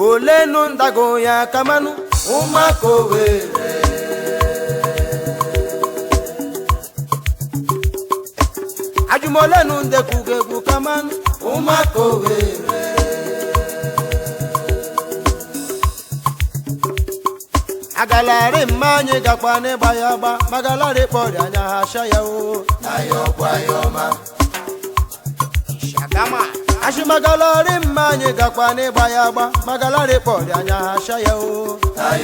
olenu ndago ya kamanụ ụmụaka owere ajụmolenu ndekwugo egwu kamanụ ụmụaka owere agalari mma anyị gakwa n'ịgba ya agba magalari kpọrọ anya ha sha ya o Shagama. ashimagalari mma anyị gakwa n'ịgba ya agba magalari kpọrọ anya ha sha ya o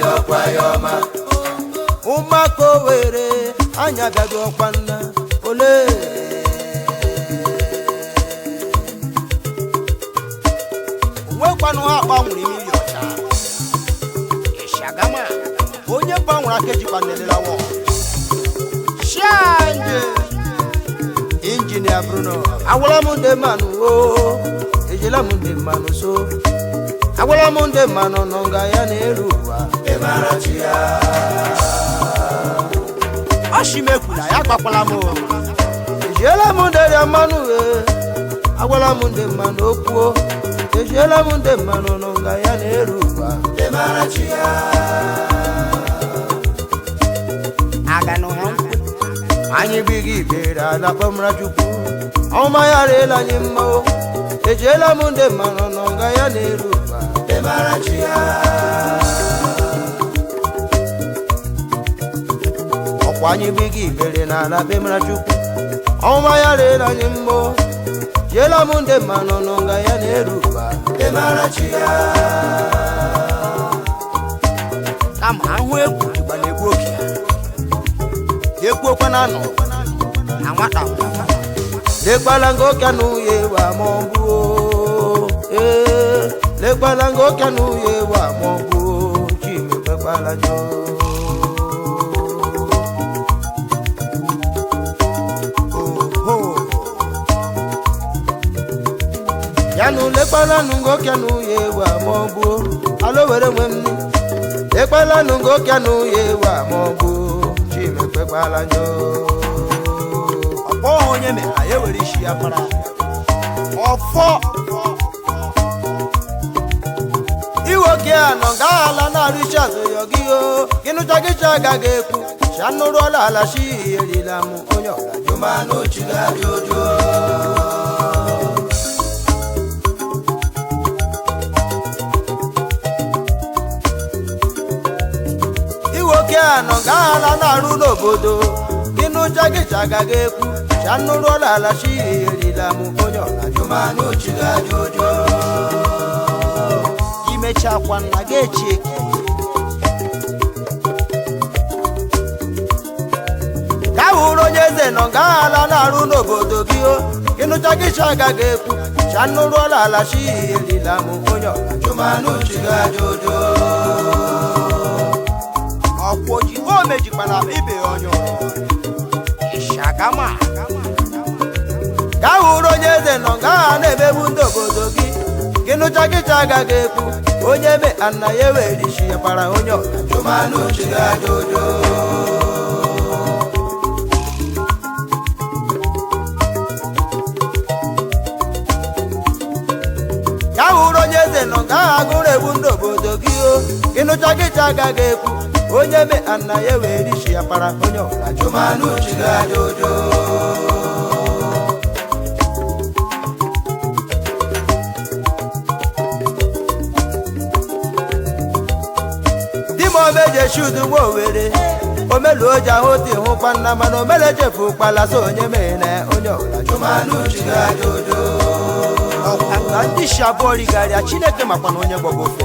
ụmụaka owere anya bịago ọkwa nna ole onwekwanụ ha gbanwere mmiri ọcha Shagama. onye gbanwere aka ejikwa nelelawa shanje injinia bruno agwala m ndị mmanụ o ejela m ndị mmanụ so agwala m ndị mmanụ nọ nga ya na-eru ụwa ọshimekwula ya gbakwala m o. ejiela m ndị rịa mmanụ e agwala m ndị mmanụ okwuo ejiela m ndị mmanụ nọ nga ya na-eru ụwa Agano ha. anyị bighị ibere ala kpọmra chukwu ọma ya rịela anyị mma o ejiela m ndị mmanụ nọ nga ya na-eru ụwa ọkwa anyị bighị ibere n'ala kpemra chukwu ọma ya rịela anyị mma o jiela m ndị mmanụ nọ nga ya na-eru ụwa Kama ahụ egwu Igba na-egbu oke ekwuokwa na anọ na nwata. lekwala nga oke na uye wa ma ọ bụ o. ee lekwala nga oke na uye wa ma ọ bụ o. chimekwekwala njọ Oho. yanụ lekwala nụ nga oke na uye wa ma ọ bụ o. alo were nwe m ni lekwala nụ nga oke na uye wa ma ọ bụ o. chimekwekwala njọ Ọkpọ onye mere anyị ewere isi ya kpara. ọfọ iwoke a nọ ga ala na-arụ isi azụyọ gị o gịnụcha gịcha agaghị ekwu chanụrụọla ala shi erila m onye ọgajụmanụchigajojo iwoke a nọ ga ala na-arụ n'obodo gịnụcha gịcha agaghị ekwu chanụrụọla ala shi erila m onye ọgajụmanụchigajojo Imechakwa nna gị echi eki. ka hụrụ onye eze nọ nga ala na-arụ n'obodo gị o ịnụcha gị cha agaghị ekwu chanụrụọla ala shi erila m onye ọgajụmanụchigajojo Ọkwa ojibo mejikwana ibe ya onye ọrụ. Shagama. ka hụrụ onye eze nọ nga ha na-emegbu ndị obodo gị gị nụcha gị cha agaghị ekwu onye me ana ya ewere isi ya kpara onye ọgajụmanụchigajojo ka hụrụ onye eze nọ nga ha agụrụ egbu ndị obodo gị o gị nụcha gị cha agaghị ekwu onye me ana ya ewere isi ya kpara onye ọgajụmanụchigajojo di m omejeshi udu nwa owere omeluo ji ahụ dị hụkwa nna mana omelechefu ụkpala so onye mere onye ọgajụmanụchigajojo Ọkwa ka ndị shi abụọ righarịa Chineke makwa na onye gbọgbọ ofe.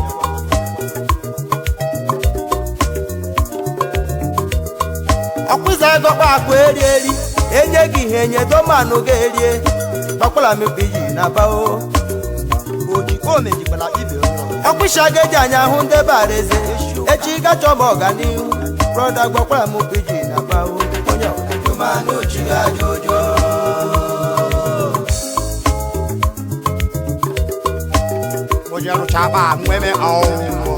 ọkpụza gọkpa akpa eri eri enye gị ihe enye domanụ ga-erie gbakwala mekpa iyi na bao Ojibo mejikwana ibe ya onye ọrụ. ọkpụsha ga-eji anya hụ ndị bara eze echi gachọ m ọganihu brọda gbakwala m iji na bao onye ọgajụmanụchigajojo Onye rụchaba nweme ọnwụ.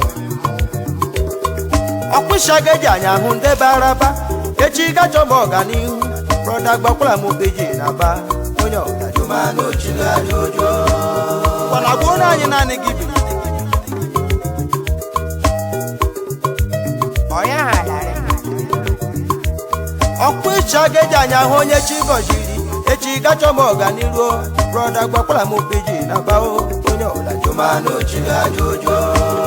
ọkpụsha ga-eji anya hụ ndị bara ba echi gachọ m ọganihu brọda gbakwala m iji na ba onye ọgajụmanụchigajojo Gbana gbuo anyị naanị gị bi. ọkpụ ịcha geji anya hụ onye chi gọziri echi gachọ m ọganiru brọda gbakwara m peji na bao onye ọbụla jụmanụ chi ga aja ụjọ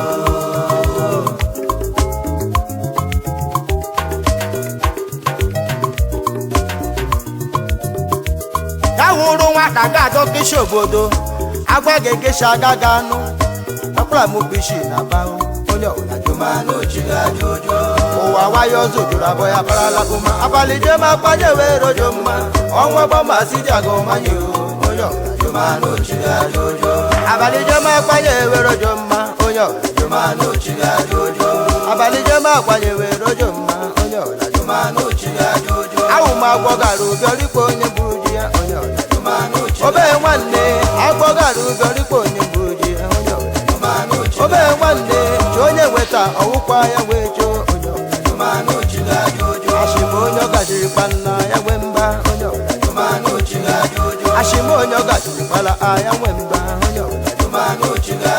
ka hụrụ nwata ga-adọ keshi obodo agwa ga-ekeshi aga ga anụ gbakwara m peji na bao onye ọbụla jụmanụ chi ga aja ụjọ ụwa wayo ọzọ jụrụ abụọ ya barala ụma abalị jem akpanye wee rojo mma ọnwa gbọmasị dị aga ọmanye onye ọbụla jụmanụ chi ga aja ụjọ abalị jem akpanye wee rojo mma onye ọbụla jụmanụ chi ga aja ụjọ abalị jem akpanye wee rojo mma onye ọbụla jụmanụ chi ga aja ụjọ awụ m agwọ gara ụbịọrikpo onye buru ji ya onye ọbụla jụmanụ chi obe nwanne agwọ gara ụbịọrikpo onye buru ji ya onye ọbụla jụmanụ chi obe nwanne chi onye weta ọwụkwa ya wee choo onye ọbụla ashịma onye ọgajiri kpanna ya nwe mba onye ọbụla ashịma onye ọgajiri kpala ya nwe mba onye ọbụla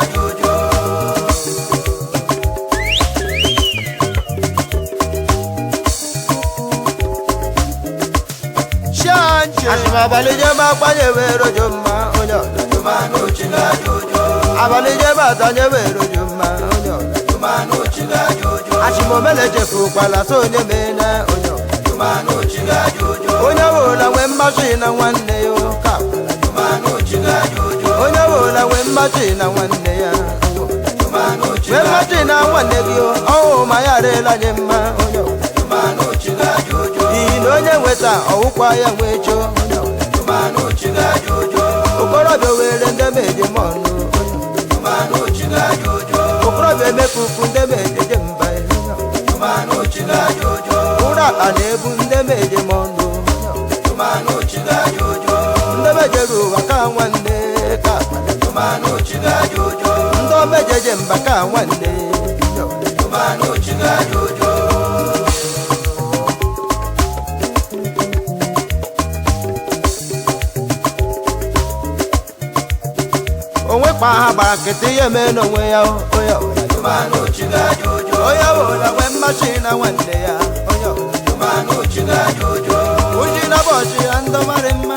ashịma abalị jebe agbanye wee rojo mma onye ọbụla abalị jebe atanye wee rojo mma onye ọbụla ashịma omele chefu kpala so onye mena onye ọbụla onye ọbụla nwee mmasị na nwanne ya ụka onye ọbụla nwee mmasị na nwanne ya nwee mmasị na nwanne gị ọhụ ma ya arịla nye mma onye ọbụla n'ihi na onye nweta ọwụkwa ya nwee choo onye ọbụla okorobịa were ndị meje m ọnụ okorobịa emefufu ndị mejeje mba ụra akpa na-ebu ndị meje m ọnụ ndị mejere ụwa ka nwanne ka akpa ndị omejeje mba ka nwanne onwe kpa ha gbara nkịtị ihe mee n'onwe ya onye ọbụla onye ọbụla nwee mmasị na nwanne ya onye ọbụla uji na bọchị ya ndị marị mma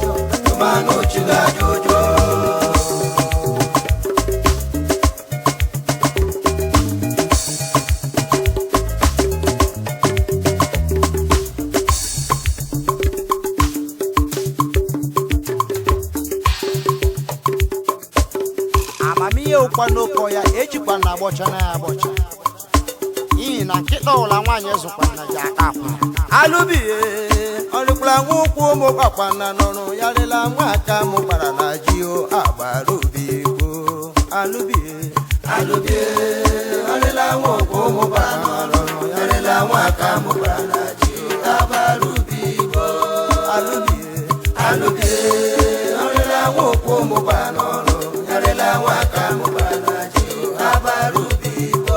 amamihe ụkwa n'ụkọ ya ejikwa na agbọcha na ya agbọcha n'ihi na nkịta ụla nwaanyị zụkwa na ji aka akwa alụbihe ọrịkwara nwa ụkwụ ụmụ kpakwana nọrụ ya rịla nwa aka mụ gbara na ji o agbara obi igbo alụbihe alụbihe ọrịla nwa ụkwụ ụmụ kpakwana nọrụ ya rịla nwa aka mụ gbara na ji o agbara obi igbo alụbihe alụbihe ọrịla nwa ụkwụ ụmụ kpakwana nọrụ ya rịla nwa aka mụ gbara na ji o agbara obi igbo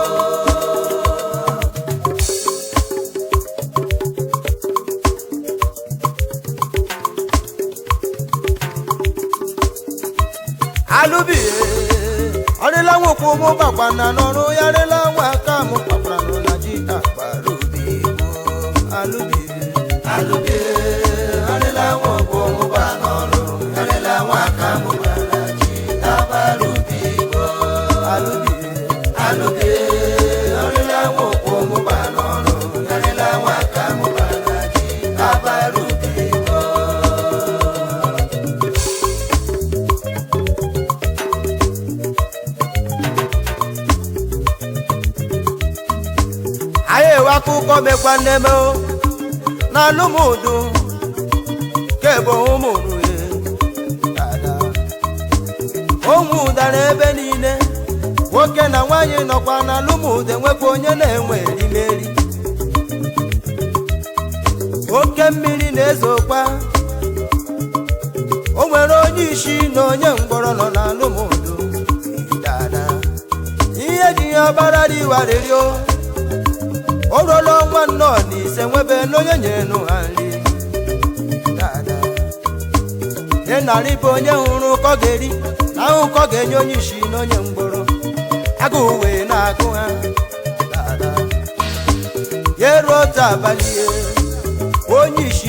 alụbie ọrịla nwokwu mụ gbakwana n'ọrụ ya rịla nwa aka mụ kpakwara nọ na ji akpara obi igbo alụbie alụbie ọrịla nwokwu mụ gba n'ọrụ ya rịla nwa aka mụ gbara na ji akpara obi igbo alụbie alụbie ọrịla nwokwu mụ gba n'ọrụ ya rịla nwa aka mụ gbara na ji akpara obi igbo anyị ewe akụkọ mekwa nneme o na alụmụdụ kebo ụmụrue ụmụ ụdara ebe niile nwoke na nwaanyị nọkwa na alụmụdụ enwekwa onye na-enwe erimeri oke mmiri na-ezokwa o nwere onye isi na onye mgbọrọ nọ na alụmụdụ dada ihe ji ya ọbara dị warịrịo o ruola ọnwa nnọọ na ise nwebe n'onye nyere nụ ha nri dada nye narị bụ onye hụrụ ụkọ ga-eri na ahụ ụkọ ga-enye onye isi na onye mgbọrọ agụụ wee na-agụ ha dada ya eruo otu abalị ihe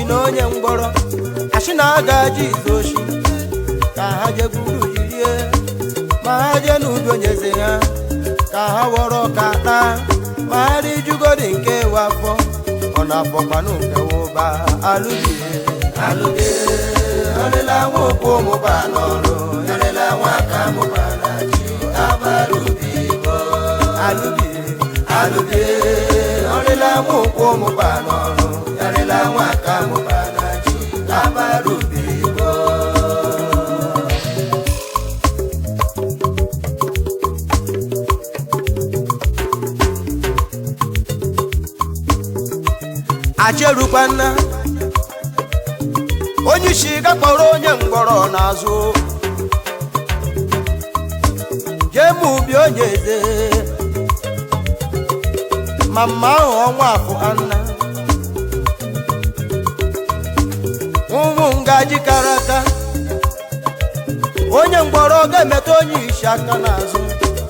na onye mgbọrọ achị na aga ji izu oshi ka ha je gburu jirie ma ha jee n'ubi onyeze ha ka ha wọrọ ka taa ma ha rijugodi nke wafọ ọ na-afọkwanụ nke wụba alụbie alụbie arịla nwa okwu mụba n'ọrụ arịla nwa aka mụba na ji abarubi alụbie alụbie ọrịla nwa okwu mụba n'ọrụ arịla nwa aka mụba na ji abarubi acherukwana onye isi gakpọrọ onye mgbọrọ n'azụ jee ma ubi onye eze ma mma ahụ ọnwa afọ anna ụmụ ngaji kara aka onye mgbọrọ ga-emeta onye isi aka n'azụ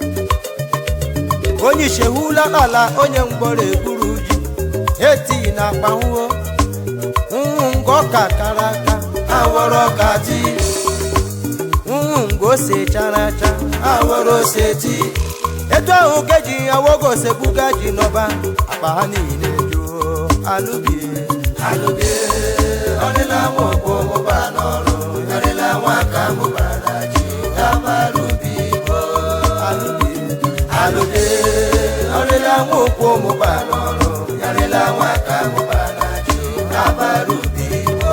onye isi ehula ala onye mgbọrọ egburu ji eti na akpanwuo ụmụ nga ọka kara aka awọrọ ọka ti ụmụ nga ose chara acha awọrọ ose ti etu ahụ keji awogo osebuga ji n'ọba akpa ha niile juo alụbie alụbie ọdịla nwa okpo mụba n'ọrụ ọdịla nwa aka mụbara na ji abarubi igbo alụbie alụbie ọdịla nwa okpo mụba n'ọrụ ọdịla nwa aka mụbara na ji abarubi igbo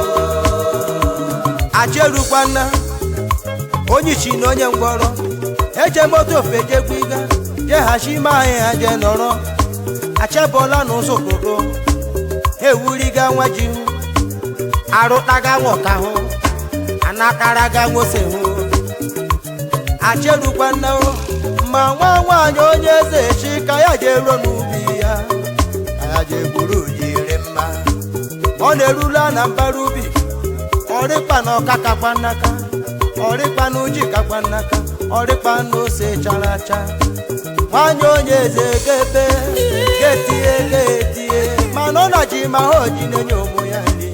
acherukwana onye ichi na onye ngwọrọ eje moto fejegbiga jeghachi ime ahịa ha je nọrọ achebọla n'ụzọ okpoko ewuriga nwa ji hụ arụtaga nwoke hụ anakaraga nwose hụ acherukwa nna hụ ma nwa nwaanyị onye eze chi ka ya je ruo n'ubi ya ka ya je gburu jiri mma ọ na-erula na mbara ubi ọrịkpa na ọka kakwa nnaka ọrịkpa na uji kakwa nnaka ọrịkpa na ose chara acha nwanyị onye eze gebe getie getie mana ọ na ji ma ha oji na-enye ụmụ ya nri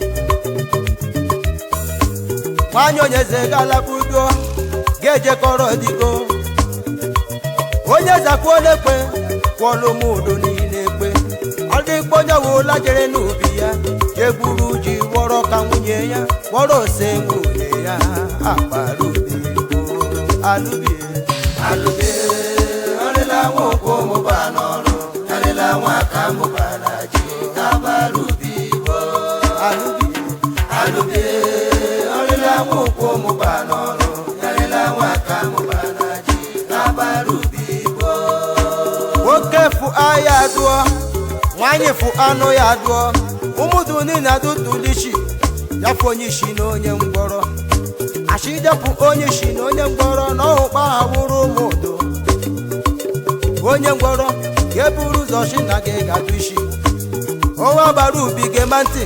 nwanyị onye eze galakpudo ga-ejekọrọ digo onye zakwuola ekpe kwụọla ụmụ udo niile ekpe ọ dịkpa onye wụla jere n'ubi ya jegburu ji gwọrọ ka nwunye ya gwọrọ ose nwunye ya akpara ubi alụbie alụbie ọrịla nwa okwu mụba n'ọrụ ọrịla nwa aka mụba na ji abara ubi igbo alụbie alụbie ọrịla nwa okwu mụba n'ọrụ ọrịla nwa aka mụba na ji abara ubi igbo nwoke fụ ahịa dụọ nwanyị fụ anụ ya dụọ ụmụdụ niile adụtụlichi ya fụ onye isi na onye ngwọrọ achidepụ onye isi na onye ngwọrọ na ọhụkpa ha wụrụ ụmụdụ onye ngwọrọ ga-eburu ụzọ chi na gị ga-adụ isi ọnwa gbara ubi gema ntị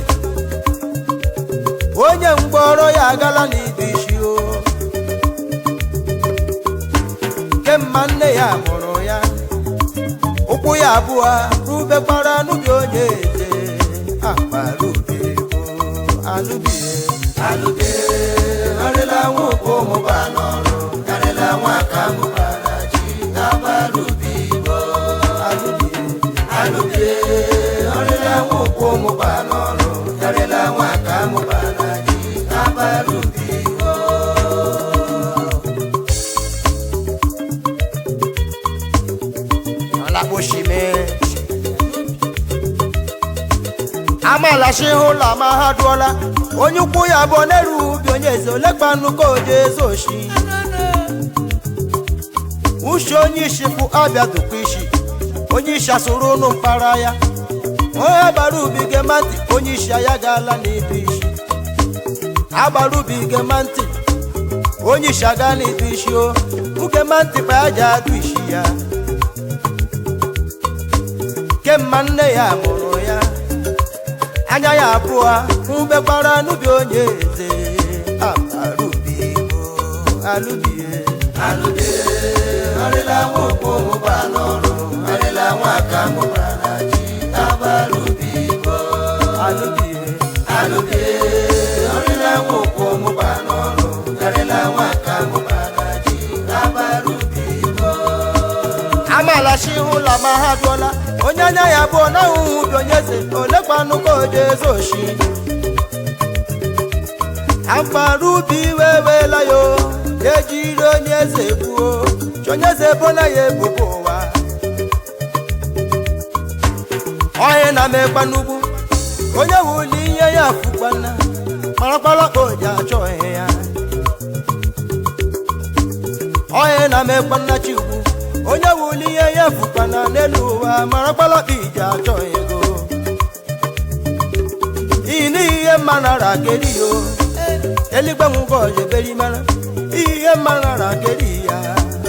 onye ngwọrọ ya agala n'ibe isi o kemma nne ya mụrụ ya ụkwụ ya abụọ rubekwara n'ubi onye eze akpara ubi bụ alụbie alụbie arịla nwa okpo mụba n'ọrụ karịla nwa aka mụbara ji abara ubi bụ alụbie alụbie arịla nwa okpo mụba n'ọrụ karịla nwa aka mụbara ji abara ubi ọlakposhime amalachi ụlọ ma ha dụọla onye ukwu ya bụ n'elu ubi onye eze olekpa nnukwu oje eze oshi ushi onye isi fụ abịa dụkwa isi onye isi asụrụ ụnụ mpara ya onye gbara ubi gema ntị onye isi ya gaala n'idu isi agbara ubi gema ntị onye isi aga n'idu isi o ugema ntị pa ya ji adụ isi ya kemma nne ya mụrụ ya anya ya abụọ mbegbara n'ubi onye eze abarubi bụ alụbie alụbie arịla nwa okpo mụba n'ọrụ arịla nwa aka mụbara na ji abarubi bụ alụbie alụbie amala shi hụla ma ha dụọla onye anya ya bụ na ahụhụ bi onye eze olekwanụ ka oje eze oshi ampara ubi wewela yo ejiri onye eze gbuo chi onye eze ebola ya ebubo ụwa onye na-amekwa n'ugwu onye wuli ihe ya fukwana marakpara ka oji achọ ihe ya onye na-amekwa nna chi ugwu onye wuli ihe ya fukwana n'elu ụwa marakpara ka iji achọ ego iyi n'ihi ihe mma nara keri yo eligbe nwụgo ọjọ eberi mara ihe mma nara keri ya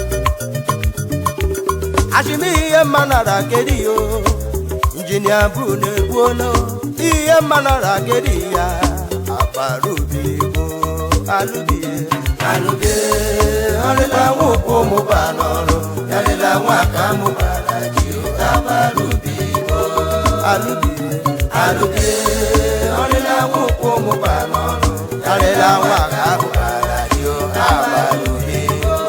ashimi ihe mma nara keri yo injinia bru na-egbuola ihe mma nara keri ya akparubi bụ alụbie alụbie ọrịla nwụkwụ mụba n'ọrụ yarịla nwa ka mụbara ji akparubi bụ alụbie alụbie ọrịla nwụkwụ mụba n'ọrụ yarịla nwa ka mụbara ji akparubi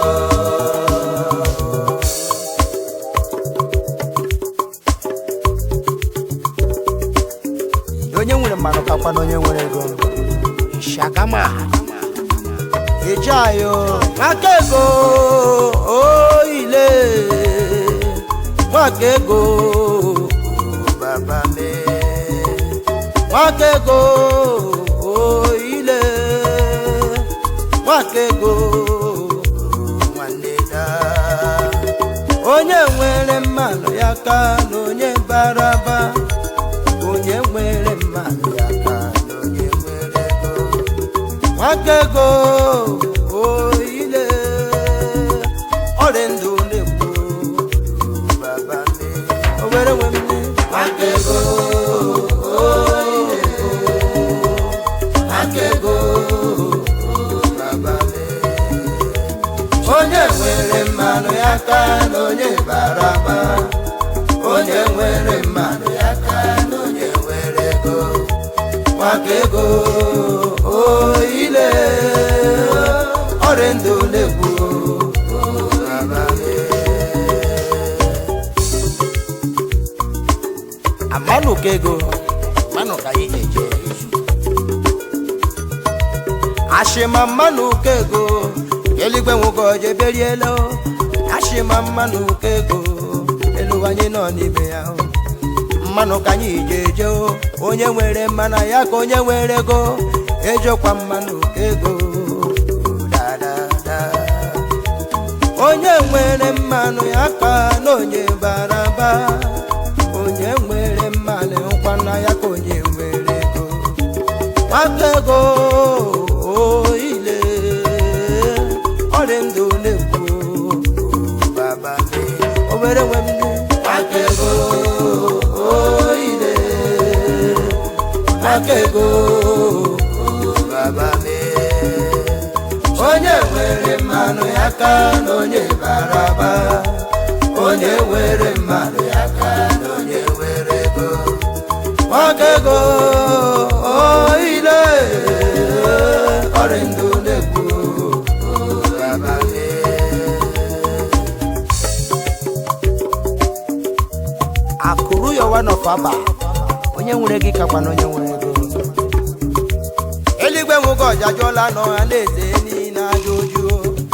onye nwere mmanụ kakwa na onye nwere ego shakama eji ayo nwaka ego oile nwaka ego baba me nwaka ego oile nwaka ego nwanne da onye nwere mmanụ ya ka na onye baraba onye nwere mmanụ ya ka na onye nwere ego nwaka ego oile ọrị ndụ na-ekwu baba nne owere nwe nne nwaka ego oile nwaka ego baba nne onye nwere mmanụ ya ka na onye bara aba onye nwere mmanụ ya ka na onye nwere ego nwaka ego oile ọrị ndụ na-egbu amanụ ka ego manụ ka ihe eje ashịma mmanụ ka ego eluigwe nwoke oje beriela ashịma mmanụ ka ego elu anyị nọ n'ime ya o. mmanụ ka anyị ji eje o onye nwere mmanụ ya ka onye nwere ego ejekwa mmanụ ka ego Da, da, da. onye nwere mmanụ ya ka na onye bara ba onye nwere mmanụ nkwana ya ka onye nwere ego nwaka ego oile ọrị ndụ na-ekwu baba me obere nwe m nwaka ego oile nwaka ego baba me onye nwere mmanụ ya ka na onye bara ba onye nwere mmanụ ya ka na onye nwere ego nwaka ego oile ọrị ndụ na-ekwu baba me akụrụ ya ọwa nọfaba onye nwere gị kakwa na onye nwere ego eluigwe nwoke ọja jụọla n'ọha na-eze niile aja ojuo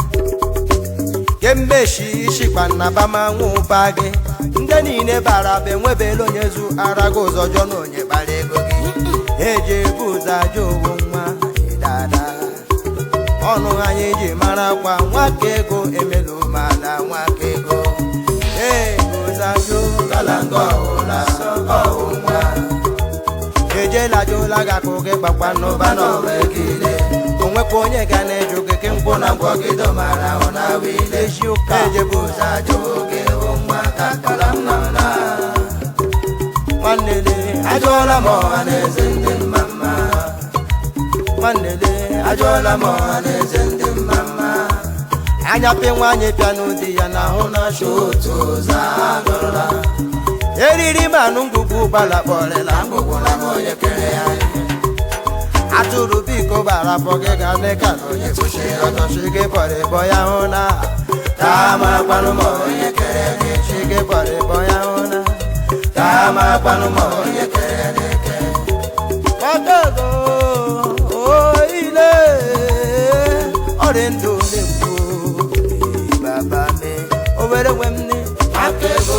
kemgbe shi shikpa na bama nwụba gị ndị niile bara be nwebela onye zu ara gị ụzọ jụọ na onye kpara ego gị eji ebu ụzọ aja owu nwa dada ọnụ anyị ji mara kwa nwaka ego emelu mana nwaka ego ego zajo kalanga ọhụla ọhụ nwa ejela jụla gị akụ gị gbakwa n'ụba n'ọwa egide onwekwa onye ga na-eju gị ke mkpụ na ngwọ gị domara ahụ na wile ji ụka ejebu ụzọ ajụ oge hụ nwa ka kara m nọla nwannele ajụọla m ọha na eze ndị mma mma nwannele ajụọla m ọha na eze ndị mma mma anya pe nwaanyị pịa n'ụdị ya na ahụ na-achọ otu ụzọ agụrụla eriri manụ ngwugwu gbala kpọrịla ngwugwu na onye kere ya atụrụ biko bara afọ gị ga ndị ka na onye kwụsịrị ọtọchi gị bọrọ ịbọ ya hụ na taa ma kpanụ ma onye kere gị chi gị bọrọ ịbọ ya hụ na taa ma kpanụ ma onye kere gị eke ọgọgọ oile ọrị ndụ na-ekwu baba me obere nwe m ne aka ego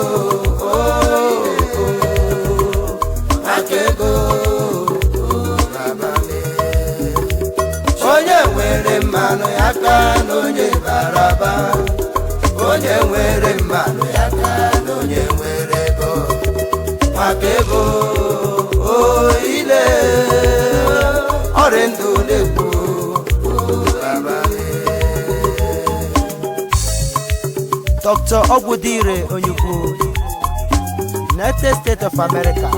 aka ego baba me onye nwere mmanụ ya ka na onye baraba onye nwere mmanụ ya ka na onye nwere ego maka ego oile ọrị ndụ na-ekwu baba me Dr. Ogwudire Onyukwu United States of America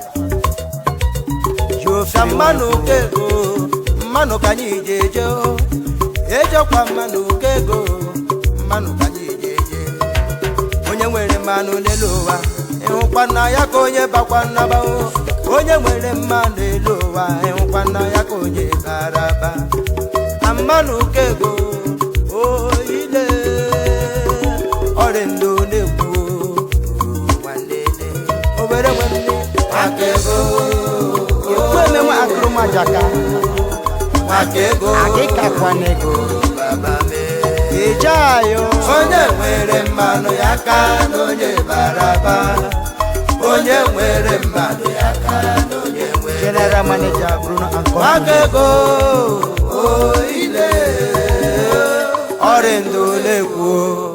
Jofia mmanụ kego mmanụ ka anyị ji eje o. ejekwa mmanụ kego mmanụ ka anyị ji eje onye nwere mmanụ n'elu ụwa ịhụkwa nna ya ka onye bakwa nnaba o. onye nwere mmanụ n'elu ụwa ịhụkwa nna ya ka onye bara ba na mmanụ kego oile ọrịa ndụ na-ekwu nwanne obere nwanne aka ego ekwu emenwe akụrụmajaka maka ego agịkakwana ego ije ayo onye nwere mmanụ ya ka na onye baraba onye nwere mmanụ ya ka na onye nwere general manager bruno ankọ maka ego oile ọrịa ndụ na-ekwu